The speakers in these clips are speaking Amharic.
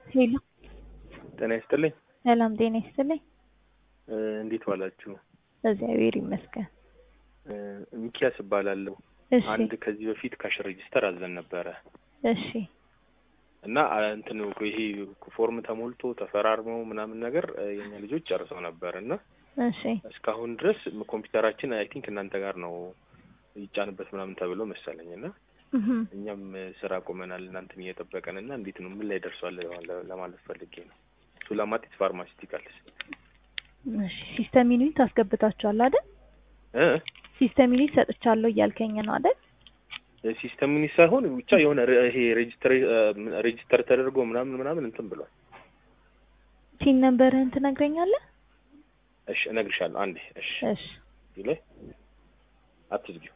ሄሎ ጤና ይስጥልኝ። ሰላም ጤና ይስጥልኝ። እ እንዴት ዋላችሁ? እግዚአብሔር ይመስገን። እ ሚኪያስ እባላለሁ። እሺ አንድ ከዚህ በፊት ካሽ ሬጂስተር አዘን ነበረ እሺ እና አ እንትን ይሄ ፎርም ተሞልቶ ተፈራርመው ምናምን ነገር እ የኛ ልጆች ጨርሰው ነበር እና እሺ እስካሁን ድረስ ኮምፒውተራችን አይ ቲንክ እናንተ ጋር ነው ይጫንበት ምናምን ተብሎ መሰለኝ እና እህም እኛም ስራ ቆመናል እናንተን እየጠበቀን እና እንዴት ነው ምን ላይ ደርሷል ለማ- ለማለት ፈልጌ ነው። ሱላማጢስ ፋርማሲቲካልስ እሺ ሲስተም ዩኒት አስገብታችኋል አይደል? እ ሲስተም ዩኒት ሰጥቻለሁ እያልከኝ ነው አይደል? ሲስተም ሚኒስ ሳይሆን ብቻ የሆነ ረ- ይሄ ሬጂስተር ሬጂስተር ተደርጎ ምናምን ምናምን እንትን ብሏል። ሲን ነምበርህን ትነግረኛለህ? እሺ እነግርሻለሁ አንዴ። እሺ እሺ ይላይ አትዝጊው።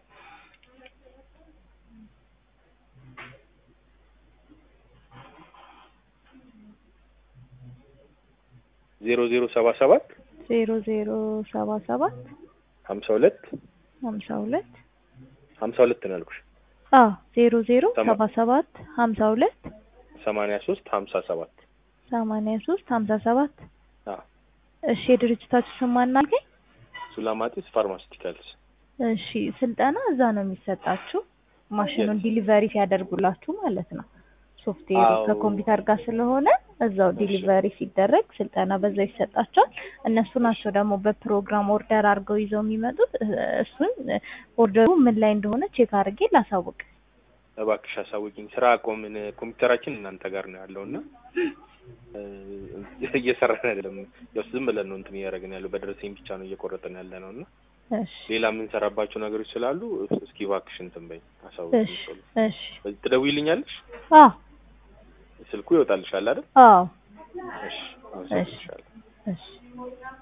ዜሮ ዜሮ ሰባ ሰባት ዜሮ ዜሮ ሰባ ሰባት ሀምሳ ሁለት ሀምሳ ሁለት ሀምሳ ሁለት ነው ያልኩሽ። አዎ ዜሮ ዜሮ ሰማ- ሰባ ሰባት ሀምሳ ሁለት ሰማንያ ሶስት ሀምሳ ሰባት ሰማንያ ሶስት ሀምሳ ሰባት አዎ እሺ የድርጅታችሁ ስም ማን አልከኝ? ሱላማጢስ ፋርማሲቲካልስ እሺ ስልጠና እዛ ነው የሚሰጣችሁ ማሽኑን Yes. ዲሊቨሪ ሲያደርጉላችሁ ማለት ነው። ሶፍትዌሩ አዎ። ከኮምፒውተር ጋር ስለሆነ እዛው እሺ። ዲሊቨሪ ሲደረግ ስልጠና በዛው ይሰጣቸዋል። እነሱ ናቸው ደግሞ በፕሮግራም ኦርደር አድርገው ይዘው የሚመጡት። እ- እሱን ኦርደሩ ምን ላይ እንደሆነ ቼክ አድርጌ ላሳውቅ። እባክሽ አሳውቂኝ። ስራ ቆምን። ኮምፒውተራችን እናንተ ጋር ነው ያለው እና እ፣ እየሰራን አይደለም። ያው ዝም ብለን ነው እንትን እያደረግን ያለው በደረሰኝ ብቻ ነው እየቆረጥን ያለ ነው እና እሺ ሌላ የምንሰራባቸው ነገሮች ስላሉ እስኪ እባክሽ እንትን በይ አሳውቂኝ። እሺ ቶሎ። እሺ በዚህ ትደውይልኛለሽ? አዎ ስልኩ ይወጣልሻል አይደል? አዎ እሺ አመሰግንሻለሁ። እሺ